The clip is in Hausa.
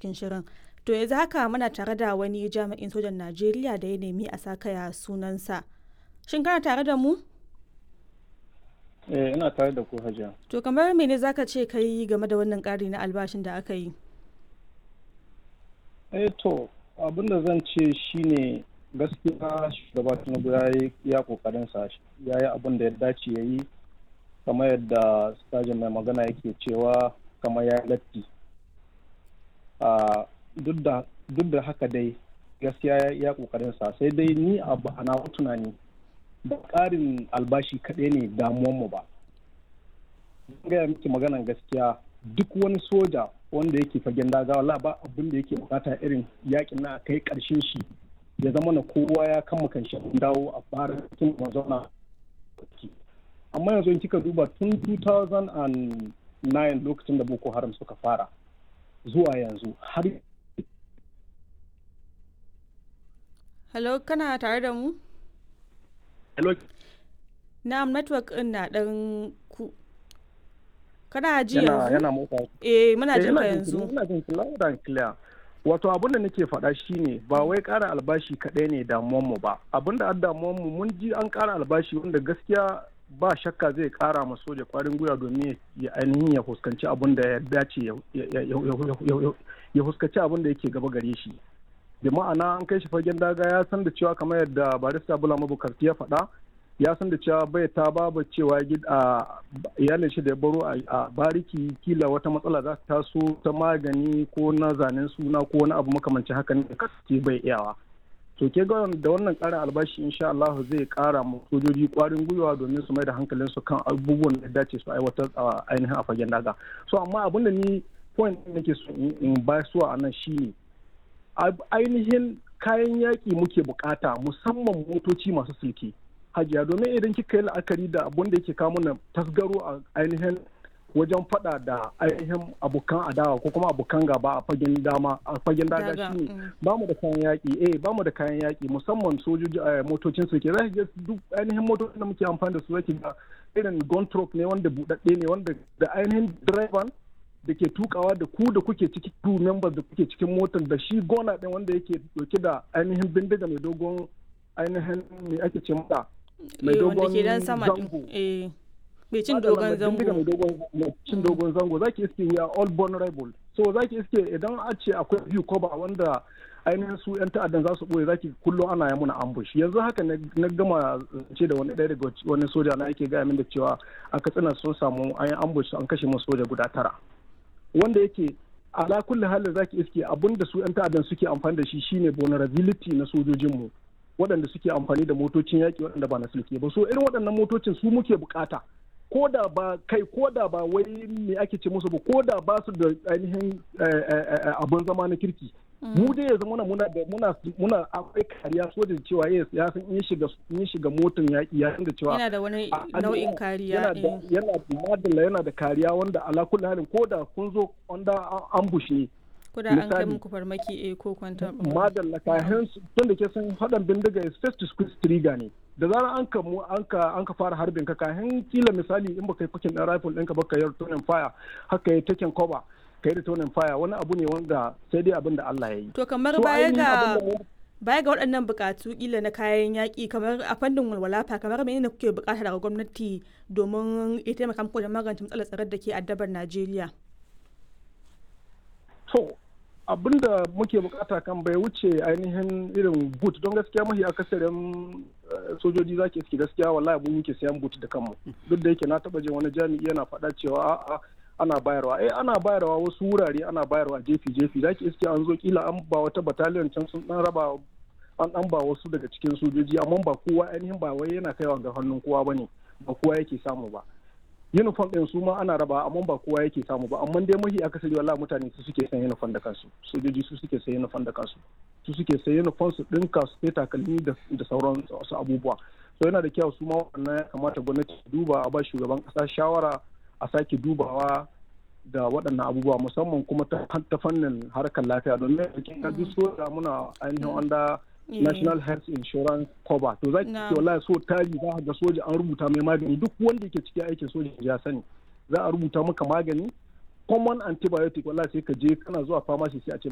cikin shirin. To yanzu haka muna tare da wani jami'in sojan Najeriya da ya nemi a sakaya sunansa. Shin kana tare da mu? Eh, ina tare da ku hajiya. To kamar mene zaka ce ka yi game da wannan ƙari na albashin da aka yi? Eh to, abin da zan ce shine gaskiya shugaba Tinubu ya yi ya kokarin sa ya yi abin da ya dace ya yi kamar yadda stajin mai magana yake cewa kamar ya latti. duk da haka dai gaskiya ya kokarin sa sai dai ni abu a nawa tunani ba ƙarin albashi kaɗai ne damuwanmu ba. gaya miki maganan gaskiya duk wani soja wanda yake fagen daga wala ba abin da yake bukata irin yakin na kai karshen shi ya zama na kowa ya kama kan shi dawo a fara cikin mazauna amma yanzu in kika duba tun 2009 lokacin da boko haram suka fara zuwa yanzu har Hello, kana tare da mu? Hello. Na'am, network ɗin na ɗan ku. Kana ji yana yanzu? yana motsa Eh, muna Eh, jin ina ka jin yanzu. ki- ina jin ki loud and clear wato abin da nake faɗa shine ba wai ƙara albashi kaɗai ne damuwan mu ba abin da damuwan mu mun ji an ƙara albashi wanda gaskiya ba shakka zai ƙara ma soja ƙwarin gwiwa domin ya ainihin ya fuskanci abin da ya dace ya- ya- ya- ya- ya- ya fuskanci abin da yake gaba gare shi da ma'ana an kai shi fagen daga ya san da cewa kamar yadda barista bula mabukarti ya faɗa ya san da cewa bai ta babu cewa gid- a iyalin shi da ya baro a- a bariki kila wata matsala za ta taso ta magani ko na zanen suna ko wani abu makamancin haka ne da kasance bai iyawa to ke ga da wannan karin albashi insha Allah zai kara mu sojoji kwarin gwiwa domin su mai da hankalin su kan abubuwan da ya dace su aiwatar a ainihin a fagen daga so amma abin da ni point ɗin nake so in in ba su a nan shine ab- ainihin kayan yaƙi muke bukata musamman motoci masu silke hajiya domin idan kika yi la'akari da abun da yake kawo mana tasgaro a ainihin wajen fada da ainihin abokan adawa ko kuma abokan gaba a fagen dama a fagen daga Daga, shine mm. ba mu da kayan yaƙi eh ba mu da kayan yaƙi musamman sojoji a motocin su ke za ki ga duk ainihin motocin da muke amfani da su zaki ga irin gun truck ne wanda buɗaɗɗe ne wanda da ainihin direban da ke tukawa da ku da kuke ciki crew members da kuke cikin motar da shi gona ɗin wanda yake dauke da ainihin bindiga mai dogon ainihin me ake ce mata mai Eh, wanda dogon ke dan sama ɗin. zango Eh, mai cin Madalla, dogon mai bindiga mai zango. dogon mai cin dogon zango zaki iske we are all vulnerable so zaki iske idan a ce akwai view cover wanda ainihin su yan ta'addan za su boye zaki kullum ana yi muna ambush yanzu haka na na gama ce da wani ɗaya daga wani soja na yake gaya min da cewa a katsina sun samu an yi ambush an kashe musu soja guda tara wanda yake ala kulli halin zaki iske abinda su yan ta'addan suke amfani da shi shine vulnerability na sojojinmu waɗanda suke amfani da motocin yaƙi waɗanda ba na sulke ba so irin waɗannan motocin su muke bukata ko da ba kai ko da ba wai me ake ce musu ba ko da ba su da ainihin eh, eh, eh, abin zama na kirki mu dai yanzu muna muna da muna muna akwai kariya sojan cewa yes ya san in ya shiga in ya shiga motan yaƙi ya san da cewa Yana da wani a- a- nau'in kariya. yana da eh. yana da madalla yana da kariya wanda ala kulli halin ko da kun zo under ambush ne Ko da an kai misali- muku farmaki eh ko kwantar. madalla kayan tun da ke sun haɗin bindiga is first to squeeze trigger ne da zarar an ka mu an ka an ka fara harbin ka kayan kila misali in baka yi fakin ɗan rifle ɗinka baka yi returning fire haka yi taken cover ka yi returning fire wani abu ne wanda sai dai abin da Allah ya yi To kamar So baya ainihin ga abin da mu- baya ga waɗannan buƙatu kila na kayan yaƙi kamar a fannin walwala fa kamar menene kuke buƙata daga gwamnati domin ya taimaka muku da magance matsalar tsaron da ke addabar Najeriya? to abin da muke bukata kan bai wuce ainihin irin boot don gaskiya mahi akasarin eh, sojoji zaki iske gaskiya wallahi mun muke sayan boot da kanmu duk da yake na taba jin wani jami'i yana faɗa cewa a'a ana bayarwa eh ana bayarwa wasu wurare ana bayarwa jefi jefi zaki iske an zo kila an ba wata battalion can sun dan raba an dan ba wasu daga cikin sojoji amma ba kowa ainihin ba wai yana kaiwa ga hannun kowa bane ba kowa yake samu ba uniform ɗin su ma ana raba amma ba kowa yake samu ba amma dai mahi akasari wallahi mutane su suke san uniform da kansu sojoji su suke san uniform da kansu su suke san uniform su ɗinka su sai takalmi da da sauran wasu abubuwa so yana da kyau su ma wannan ya kamata gwamnati ta duba a ba shugaban ƙasa shawara a sake dubawa da waɗannan abubuwa musamman kuma ta ta fannin harkar lafiya domin kin ga duk soja muna ainihin wanda Eh. national health insurance cover to za ki Na. ce wallahi so tari za ka ga soja an rubuta mai magani duk wanda ke cikin aikin soja ya sani za a rubuta maka magani common antibiotic wallahi sai ka je kana zuwa pharmacy sai a ce